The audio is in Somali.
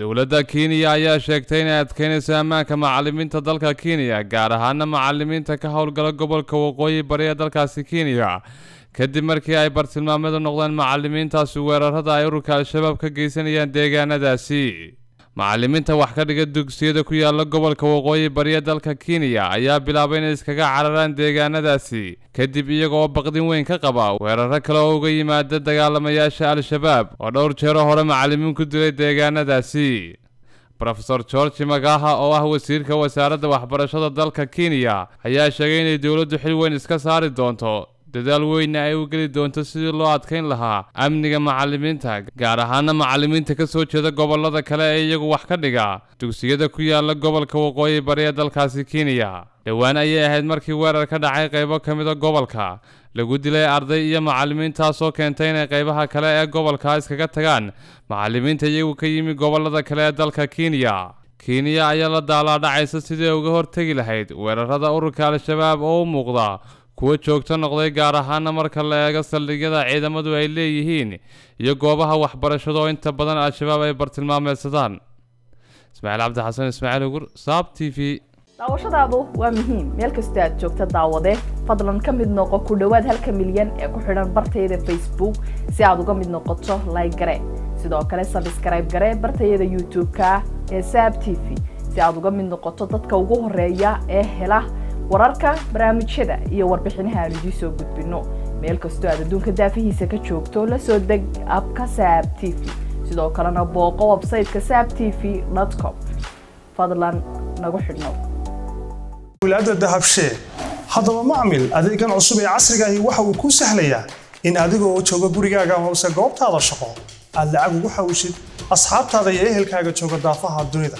dowladda kenya ayaa sheegtay inay adkeynayso ammaanka macalimiinta dalka kenya gaar ahaana macalimiinta ka howlgala gobolka waqooyi bari ee dalkaasi kenya kadib markii ay bartilmaameedu noqdeen macalimiintaasi weerarada ay ururka al-shabaab ka geysanayaan deegaanadaasi macalimiinta wax ka dhiga dugsiyada ku yaala gobolka waqooyi bari ee dalka kenya ayaa bilaabay inay iskaga cararaan deegaanadaasi kadib iyagoo baqdin weyn ka qaba weeraro kale oo uga yimaada dagaalamayaasha al-shabaab oo dhowr jeero hore macalimiin ku dilay deegaanadaasi rofeor georgi magaha oo ah wasiirka wasaaradda waxbarashada dalka kenya ayaa sheegay inay dowladdu xil weyn iska saari doonto dadaal weynna ay u geli doonto sidii loo adkayn lahaa amniga macalimiinta gaar ahaana macalimiinta ka soo jeeda gobolada kale ee iyagu wax ka dhiga dugsiyada ku yaala gobolka waqooyi bari ee dalkaasi kenya dhowaan ayay ahayd markii weerar ka dhacay qaybo ka mida gobolka lagu dilay arday iyo macalimiintaasoo keentay inay qaybaha kale ee gobolka iskaga tagaan macalimiinta iyagu ka yimi gobolada kale ee dalka kenya kenya ayaa la daalaadhacaysa sidii uga hortegi lahayd weerarada ururka al-shabaab oo u muuqda kuwa joogto noqday gaar ahaana marka la eego saldhigyada ciidamadu ay leeyihiin iyo goobaha waxbarashada oo inta badan al-shabaab ay bartilmaameedsadaan ismaaciil cabdi xasan ismaaciil ugur saab t v daawashadaadu waa muhiim meel kasta aad joogta daawade fadlan ka mid noqo ku dhowaad halka milyan ee ku xidhan bartayada facebook si aad uga mid noqoto like gare sidoo kale sabskrayb gare bartayada youtube-ka ee saab t v si aad uga mid noqoto dadka ugu horeeya ee hela wararka barnaamijyada iyo warbixinaha aan idiin soo gudbino meel kastoo aad adduunka daafihiisa ka joogto la soo deg abka saab t v sidoo kalena booqo websayteka saab t v com fadlan nagu xidhnow wilaada dahabshee haddaba macmil adeegan cusub ee casrigaahi waxa uu kuu sahlayaa in adigoo jooga gurigaaga hoose goobtaada shaqo aad lacag ugu xawshid asxaabtaada iyo ehelkaaga jooga daafaha dunida